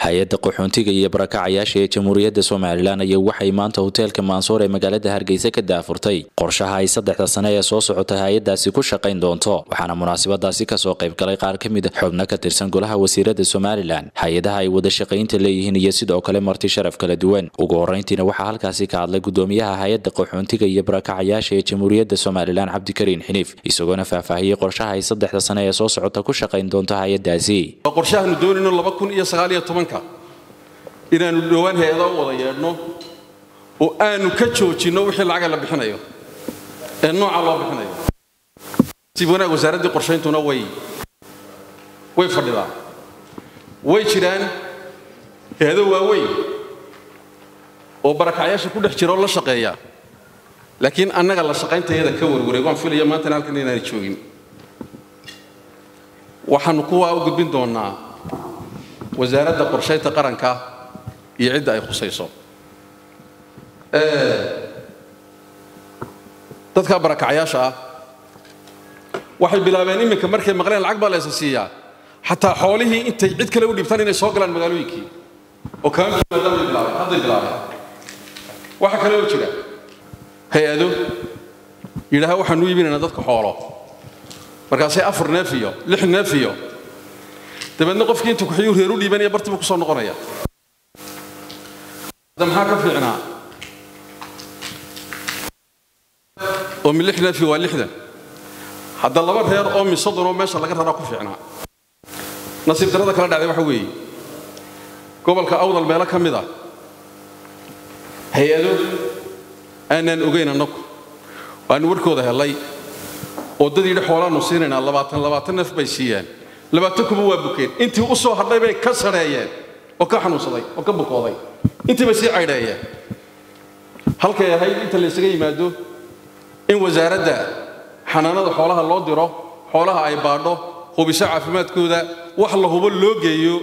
hay-adda qaxoontiga iyo barakacayaasha ee jamhuuriyadda somalilan ayaa waxay maanta hoteelka maansoor ee magaalada hargeysa ka daafurtay qorshaha ay saddexda sane ee soo socota hay-addaasi ku shaqayn doonto waxaana munaasabadaasi kasoo qayb galay qaar ka mid xubno ka tirsan golaha wasiirada somalilan hay-adaha ay wada shaqaynta leeyihiin iyo sidoo kale marti sharaf kala duwan ugu horreyntiina waxaa halkaasi ka hadlay gudoomiyaha hay-adda qaxoontiga iyo barakacayaasha ee jamhuuriyadda somalilan cabdikariin xiniif isagoona faahfaahiyey qorshaha ay saddexda sane ee soo socota ku shaqayn doonto hay-addaasi qorshahaanu doonayno laba kun iyo sagaal iyo tobanka inaannu dhowaan hay-ada u wada yeedhno oo aanu ka joojinno wixii lacaga la bixinayo ee nooca loo bixinayo siib wanaag wasaaraddii qorshayntuna way way fadhidaa way jiraan hay-ado waaweyn oo barakacyaasha ku dhex jira oo la shaqeeya laakiin annaga la shaqayntayada ka warwareeg waan filaya maantana halkan inaanay joogin waxaannu kuwaa u gudbin doonnaa wasaaradda qorshaynta qaranka iyo cidda ay khusayso dadka barakacyaasha ah waxay bilaabeen iminka markay maqleen lacag baa laysa siiyaa xataa xoolihii intay cid kale u dhibtaan inay soo galaan magaalooyinkii oo kaamaadaamay bilaabeen hadday bilaabeen waxaa kale oo jira hay-ado yidhaaha waxaanu iibinaynaa dadka xoolo markaasay afar neef iyo lix neef iyo dabeedna qofkii intuu kuxiyuu reer u dhiibanaya bartiibuu kusoo noqonaya hadda maxaa ka fiicnaa oo mi lix neefi waa lixdan hadda laba reer oo mi soddon oo meesha laga raraa ku fiicnaa nasiib darrada kala dhacday waxa weeye gobolka awdal meelo ka mid ah hay-ado aanaan ogayn annagu waanu warkooda helay oo dad yidhi xoolaannu siinaynaa labaatan labaatan neef bay siiyeen labaatan kuba waa bukeen intii u soo hadhay bay ka sadheeyeen oo ka xanuunsaday oo ka bukooday intii bay sii caydheeyeen halkay ahayd inta laysaga yimaado in wasaaradda xanaanada xoolaha loo diro xoolaha ay baadho hubiso caafimaadkooda wax la hubo loo geeyo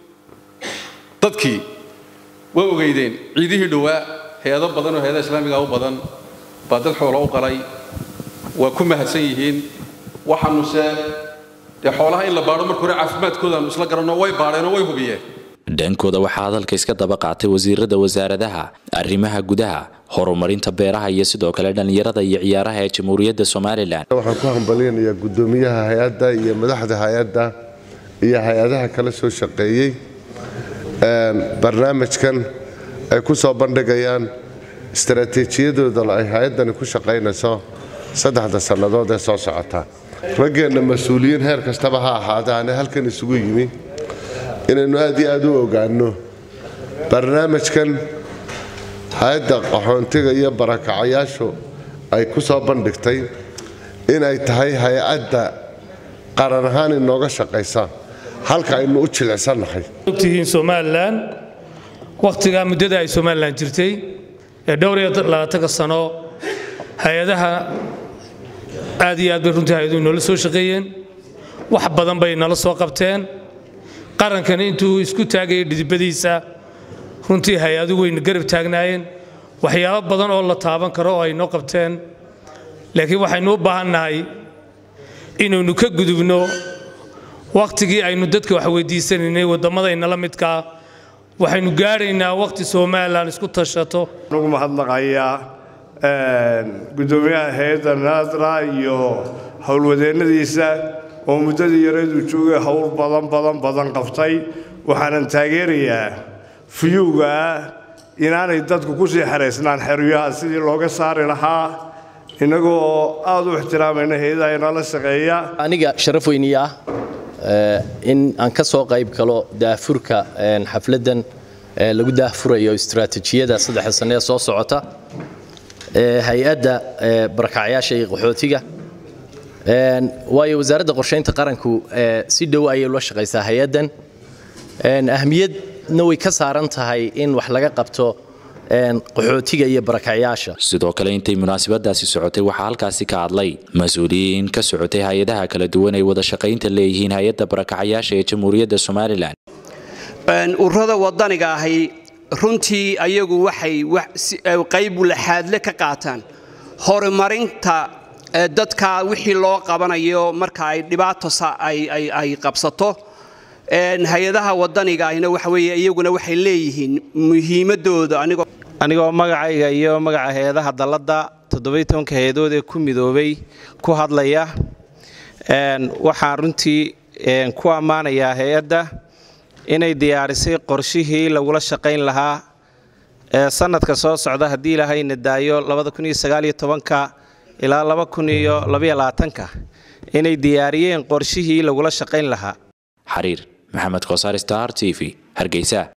dadkii waa ogeydeen ciidihii dhowaa hay-ado badan oo hay-adaha islaamiga u badan baa dad xoola u qalay waa ku mahadsan yihiin waxaanuse dee xoolaha in la baadho marka hore caafimaadkoodaanu isla garanno way baadheenoo way hubiyeen dhankooda waxaa hadalka iska daba qaatay wasiirada wasaaradaha arrimaha gudaha horumarinta beeraha iyo sidoo kale dhallinyarada iyo ciyaaraha ee jamhuuriyadda somalilan waxaan ku hambalyanayaa gudoomiyaha hay-adda iyo madaxda hay-adda iyo hay-adaha kala soo shaqeeyey barnaamijkan ay ku soo bandhigayaan istaraatiijiyadooda ay hay-addani ku shaqaynayso saddexda sannadood ee soo socota raggeenna mas-uuliyiin heer kastaba ha ahaadaane halkan isugu yimi inaynu aad iyo aad u ogaanno barnaamijkan hay-adda qaxoontiga iyo barakacayaashu ay ku soo bandhigtay inay tahay hay-adda qaran ahaan inooga shaqaysa halka aynu u jilicsannahay ogtihiin somalilan wakhtigaa muddada ay somalilan jirtay ee dhowr iyo labaatanka sano hay-adaha aad iyo aad bay runtii hay-aduhu inoola soo shaqeeyeen wax badan bay nala soo qabteen qarankani intuu isku taagayay dhidibadiisa runtii hay-adu wayna garab taagnaayeen waxyaabo badan oo la taaban karo oo ay noo qabteen laakiin waxaynu u baahannahay inaynu ka gudubno wakhtigii aynu dadka wax weydiisanaynay waddammadaynala midkaa waxaynu gaadhaynaa wakhti somalilan isku tashato anugu mahadnaqayaa gudoomiyaha hay-adda naadra iyo howlwadeennadiisa oo muddadii yareeduu joogay howl badan badan badan qabtay waxaanan taageerayaa fuyuugaa inaanay dadku ku sii xeraysnaan xeryaha sidii looga saari lahaa innagoo aad u ixtiraamayna hay-adaha inala shaqeeya aniga sharaf weyniya ah in aan ka soo qayb galo daafurka xafladdan lagu daafurayo istaraatiijiyada saddexda sanne ee soo socota hay-adda barakacyaasha iyo qaxootiga waayo wasaaradda qorshaynta qaranku si dhow ayay ula shaqaysaa hay-addan ahmiyadna way ka saaran tahay in wax laga qabto qaxootiga iyo barakacyaasha sidoo kale intay munaasabadaasi socotay waxaa halkaasi ka hadlay mas-uuliyiin ka socotay hay-adaha kala duwan ay wada shaqaynta leeyihiin hay-adda barakacayaasha ee jamhuuriyadda somalilan ururada wadaniga ahi runtii ayagu waxay qayb laxaadle ka qaataan horumarinta dadka wixii loo qabanayo marka ay dhibaato ay qabsato hay-adaha wadaniga ahina waxa weeye iyaguna waxay leeyihiin muhiimadooda anigoo anigoo magacayga iyo magaca hay-adaha dalladda toddobiy tobanka hay-adood ee ku midoobay ku hadlaya waxaan runtii ku ammaanayaa hay-adda inay diyaarisay qorshihii lagula shaqayn lahaa ee sanadka soo socda haddii ilaahayna daayo ilaa ka inay diyaariyeen qorshihii lagula shaqayn lahaa xariir maxamed kosaar star t v hargeysa